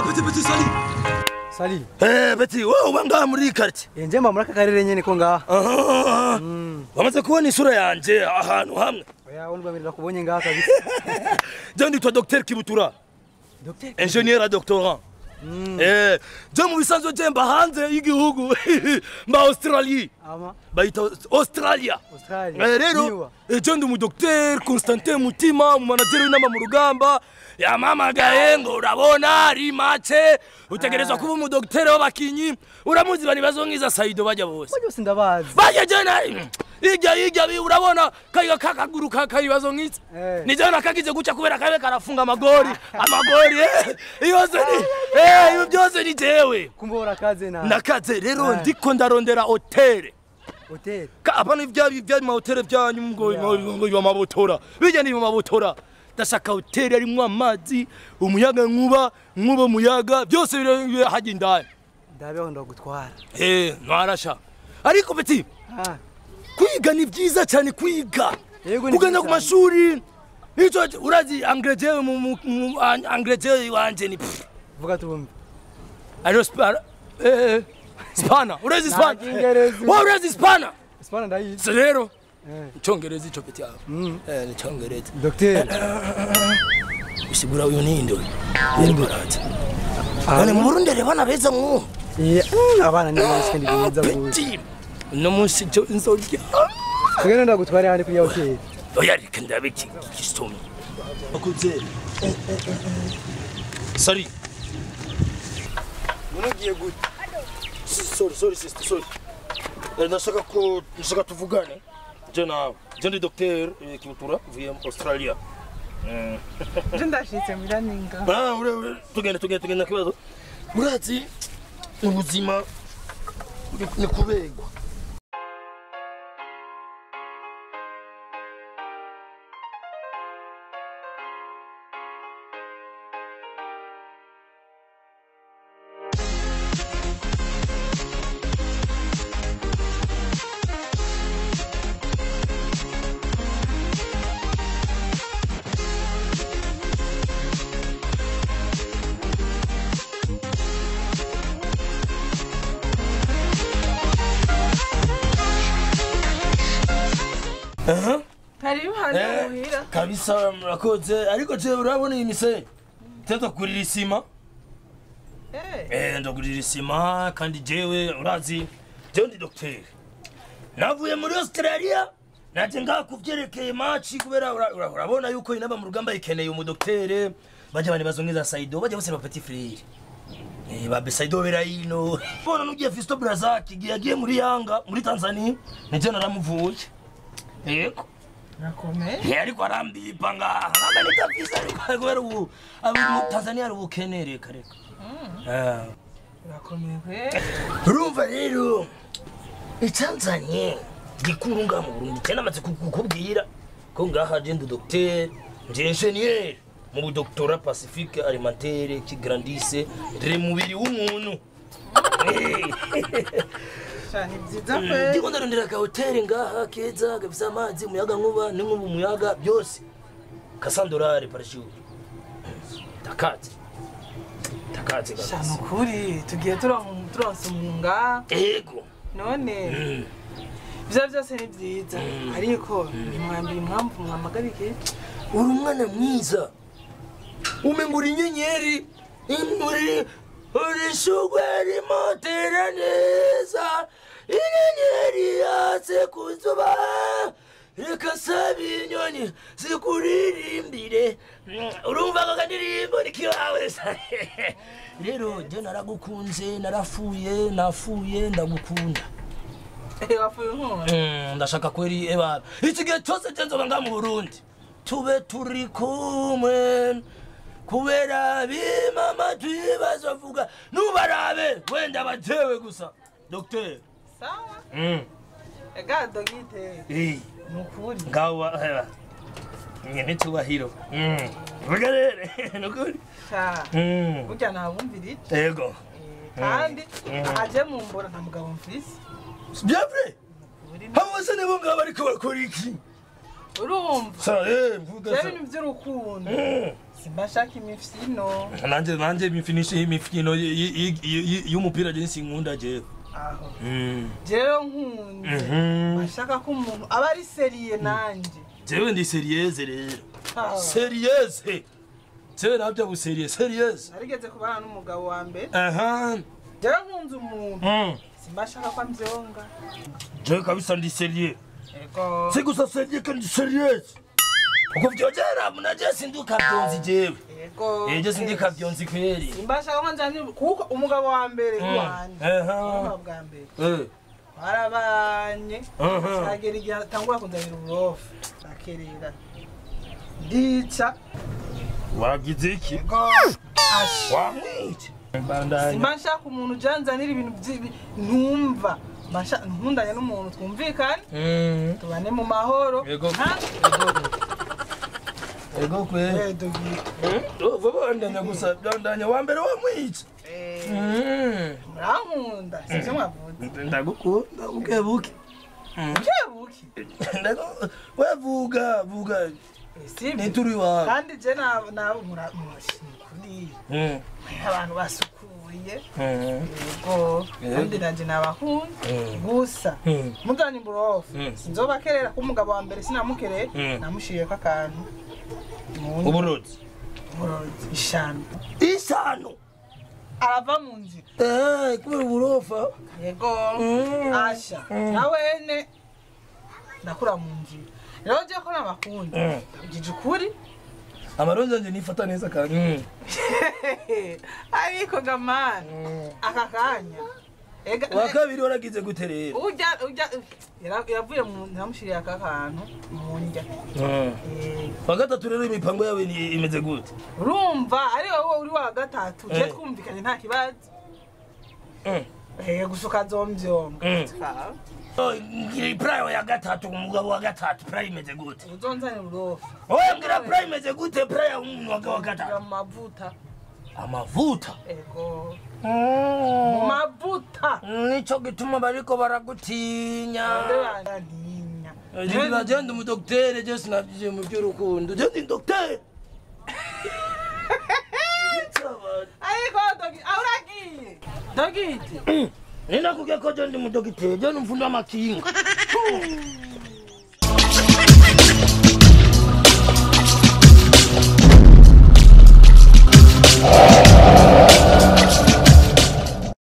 Petit petit sali. Sali. Eh Petit, wewe uba ngaha muri iyi quartier. Eh nje mba muri aka karere nyene ko ngaha. Aha. Wamaze kubona isura yanje ahantu hamwe. Oya wumva mbere nakubonye ngaha kabisa. Je nditwa Dr Kibutura, Docteur. ingénieur à doctorat. Eh, je mu bisanzwe je mba hanze y'igihugu mba Australie. Ama Bayita Australia. Australia. Eh, rero Niwa. eh, je ndi umudokiteri Constantin Mutima umumanageri w'inama mu rugamba yamamagaye ngo urabona ari make utegerezwa kuba umudokiteri w'abakinyi uramuzi bani bazonkiza Saido bajya bose Bajya bose ndabazi. bajya jena ijya ijya bi urabona kaiga kakaguru kakayibazo nk'iki Eh. ni jana kagize guca kubera kabe karafunga amagori amagori eh, yose ni eh ibi byose ni jewe Kumbe urakaze na nakaze rero Eh. ndiko ndarondera hoteli hotel. Ka- apana ibya bya mahoteli byanyu ngo ngo ngo amabotora bijya ni amabotora ndashaka hoteli arimwo amazi umuyaga nkuba nkuba umuyaga byose biri biri hajya indani Ndabeho ndagutwara. eh ntarasha ariko beti Ah. kwiga ni byiza cyane kwiga Yego, ni kugenda byiza ku cyane. mashuri nicyo urazi angreje mu mu- mu an- angreje wanje ni pff, Vuga tubumve. ariyo spana eh spana urazi spana Nta Kingerezi. wa urazi spana Spana ndayizi. so rero Eh. icyongereza ico peti yawe Mm. eh ni icyongereza Docteur. usigura uyu ninde uyu yego araza none mu Burundi rero bana beza mu Yeah. Mm, Abana ni benshi kandi bimeza gute. peti no munsi cyo inzorya Tugende ndagutwara handi kuri ya hotel. oya reka ndabiki gisomye akuze sorry Munugiye gute? sorry sorry sister sorry Eh, ndashaka ko ndashaka tuvugane je nawe je ndi docteur eh, kibutura vuye mu australia nje ndashitse miraninga Ah, ure ure tugende tugende tugende kibazo urazi ubuzima ni- ni kubegwa Aha. hari hano muhira kabisa murakoze ariko je urabona iyi mise teza kugurira isima Eh, eh ndagurira isima kandi jewe urazi jewe ndi docteur navuye muri australia naje ngaha kuvyerekeye maci kubera ura- ura- urabona yuko inaba mu rugamba ikeneye umudoktere baje bane bazongiza saido baje bose ba petit frere Eh, ba besaido berayino bona nugiye fisto brazaki giye agiye muri yanga muri tanzania nije naramuvuye yego nakomeye Eh, ariko arambipa ngaha namba nitafisa ariko kubera ubu abo mu tanzania ari ubukene reka reka Ah. nakomeye kwe urumva rero icyanzanye gikuru ngaha mu burundi cyane amaze kukubwira ko ngaha je ndi docteur ndi ingénieur mu budoktora pacifique alimentaire qui grandisse le mubiri w'umuntu Eh. sha ni byiza kwe ndiko ndarondera ka hoteli ngaha keza gafise amazi umuyaga nkuba n'inkuba umuyaga byose kasandorare parashuri takazi takazi sha kabisa ni ukuri tugiye turon- turonsa umunga ego none ibyo byose ni byiza ariko nimwambira impamvu mwamagarike uri umwana mwiza umengura inyenyeri uri uri shugwe rimotera neza inyenyeri yatse ku zuba reka saba inyoni zikuririmbire Mm, urumva ako kadirimbo ni kiwawe sa rero je naragukunze narafuye nafuye ndagukunda wapfuye nkora Mm, ndashaka kweri eba iki gihe cyose cyenzoga nga mu burundi tube turi kumwe kubera bimama tubazovuga nubarabe wenda batewe gusa dogiteri sawa mm. ega dogite hey. ni ukuri ngawa eba nyene tubahiro mm. vuga rero nukuri sha mm. burya ntabumvira iki ego kandi Mm. ahaje mu mbora nta mugabo mfise bien vrai Uri abo bose nibo ngabo bariko bakora iki urumva sa eh mvuga rero sa ibintu by'urukundo Mm. simba nshaka imifino nanje nanje imifinishe imifino y- y- y- y- y'umupira je sinkunda jewe aho Mm. rero nkunze Mhm. bashaka ko umuntu aba ari seriye nanjye jewe ndi serieze rero Ah. serieze jewe nabyo buseriye serieze narigeze kubana n'umugabo wa mbere aha rero nkunze umuntu Mm. simba nshaka ko ambyonga jewe kabisa ndi seriye ego si gusa seriye kandi serieze uko vyogera munaje sinduka vyonzi jewe ego eje sindika vyonzi kweri simba nshaka ko njyanye kuko umugabo wa mbere iwanjye aha umugabo bwa mbere eh barabanye aha agera igihe atangura kunzanira uburofu akerera ndica wagize iki ego asha wamwice bandanya simba nshaka umuntu ujanzanira ibintu by'ibi ntumva Mba nshaka- nkundanye n'umuntu twumvikane Mm. tubane mu mahoro Ego. Ha? ego kweri Eh, dogi. vuba bandanya gusa bandanya wa mbere wamwice Eh, Mm. murankunda sivyo mwavuze ndagukunda buke buke kebuki Ndagu- we vuga vuga Eh, sivyo nituri wawe kandi je nabo nabo mura- murashikuri Mm. abantu basukuye Mm. yego Yego. kandi nanje nabakunda Mm. gusa Mm. muzanye burofu Mm. sinzobakerera ko umugabo wa mbere sinamukereye Mm. namushiriyeko akantu Mu- uburozi uburozi, ishano isano arava mu nzira Eh, kubera uburofa yego Mm. asha nawene ndakura mu nzira rero je ko nabakunda Mm. ugije ukuri amarozi anje nifata neza kandi Mm. ariko gamani aka kanya ega wa kabiri waragize gute rero urya urya yara- yavuye mu namushiriye aka kantu mu ndya Mm. Eh, wa gatatu rero imipango yawe ni- imeze gute urumva ari wowe uri wa gatatu je Eh. twumvikanye nta kibazo Mm. Eh, gusa ukazomvyonga Mm. Oh, ngira prayo ya gatatu umugabo wa gatatu prayo imeze gute uzonzanira uburofu oya ngira prayo imeze gute prayo ya umuntu wa wa Ngira gatatu mu mavuta amavuta ego mu mavuta nico gituma bariko baragutinya ntinya Jira jenda umudokitere je sinavye mu by'urukundo je ndi dokitere ariko dogi aho uragiye dogiti ninakubwiye ko je ndi umudokitere je numfundi w'amakinga